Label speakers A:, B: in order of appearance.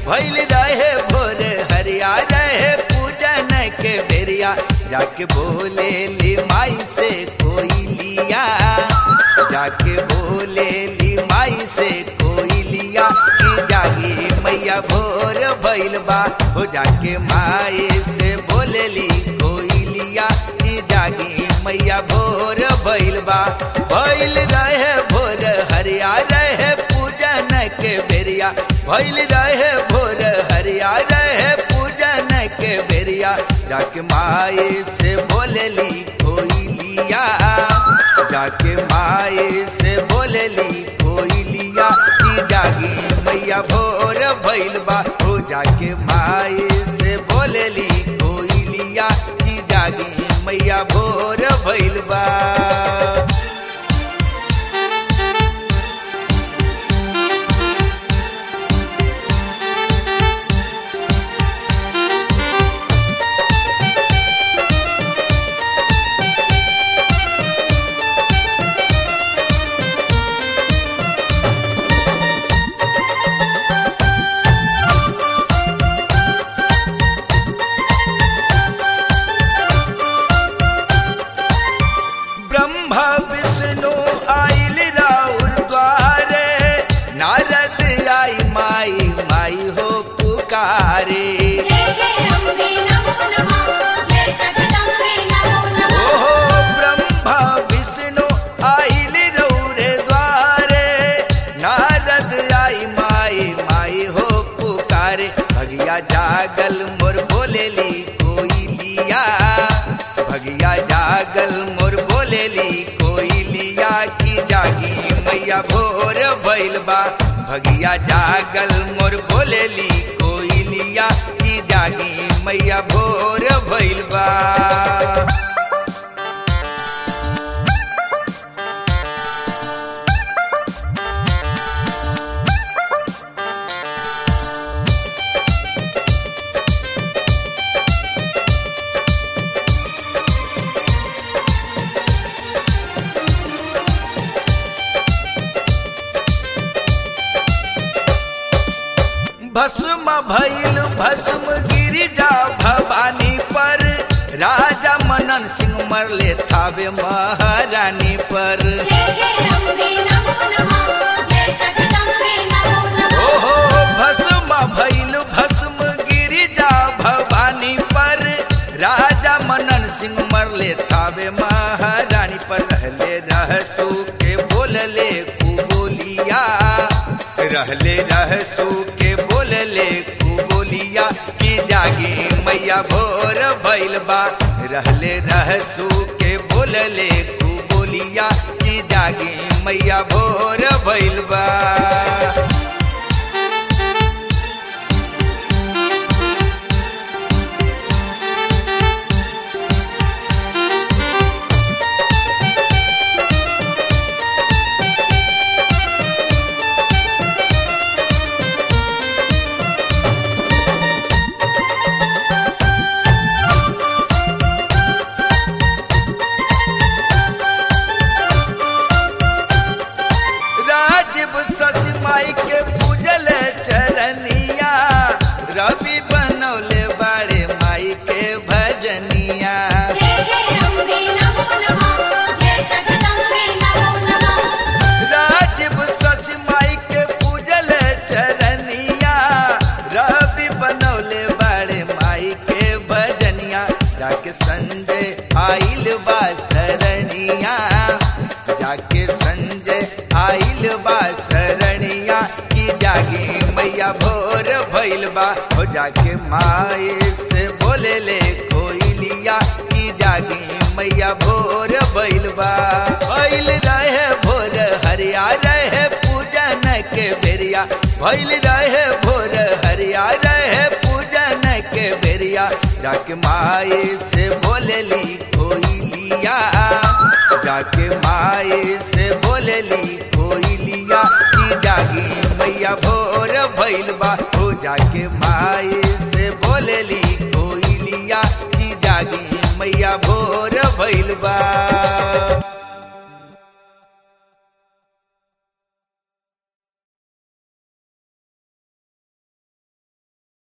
A: भैल रहे भोर हरिया रहे पूजन के बेरिया जाके बोले ली माई से कोई लिया जाके बोले ली माई से कोई लिया कि जागी मैया भोर भैल बा हो जाके माई से बोले ली कोई लिया कि जागी मैया भोर भैल बा भैल रहे भोर हरिया रहे पूजन के बेरिया भैल रहे भोर हरिया रहे पूजन के बेरिया जाके माई से बोलेली कोई लिया जाके माई से बोलेली कोई लिया कि जागी मैया भोर भैल बा हो जाके माई से बोलेली कोई लिया कि जागी मैया भोर भैल बा ब्रह्मा विष्णु आइल राउर द्वारे नारद आई माई माई हो पुकारे
B: जय जय अम्बे नमो नमः जय जगदम्बे नमो नमः
A: ओहो ब्रह्मा विष्णु आइल रौरे द्वारे नारद आई माई माई हो पुकारे भगिया जागल मोर बोलेली कोई लिया भगिया जागल मोर बोलेली कोई लिया की जागी मैया भोर भैल बा भगिया जागल मोर बोलेली कोई लिया की जागी मैया भोर भैल बा भस्म भैल भस्म गिरिजा भवानी पर राजा मनन सिंह मरले थावे महारानी पर
B: जय जय अम्बे नमो नमः जय जगदम्बे नमो नमः
A: ओहो भस्म भैल भस्म गिरिजा भवानी पर राजा मनन सिंह मरले थावे महारानी पर रहले रहसू के बोलले कुबोलिया रहले रहसू के बोलले कुबोलिया की जागी मैया भोर भैल बा रहले रहसू के बोलले कुबोलिया की जागी मैया भोर भैल बा राजीव सच माई के पूजल चरनिया रवि बनौले बाड़े माई के भजनिया
B: जय जय अम्बे नमो नमः जय जगदम्बे नमो नमः
A: राजीव सच माई के पूजल चरनिया रवि बनौले बाड़े माई के भजनिया जाके संजय आइल बा शरणिया जाके संजय आइल बा शरणिया की जागी मैया भोर भैल बा हो जाके माए से बोले ले कोई लिया की जागी मैया भोर भैल बा भैल रहे भोर हरिया रहे पूजन के बेरिया भैल रहे भोर हरिया रहे पूजन के बेरिया जाके माए से बोलेली कोई लिया जाके माए से बोलेली कोई लिया की जागी मैया भोर भैल बा हो जाके माए से बोलेली कोई लिया की जागी मैया भोर भैल बा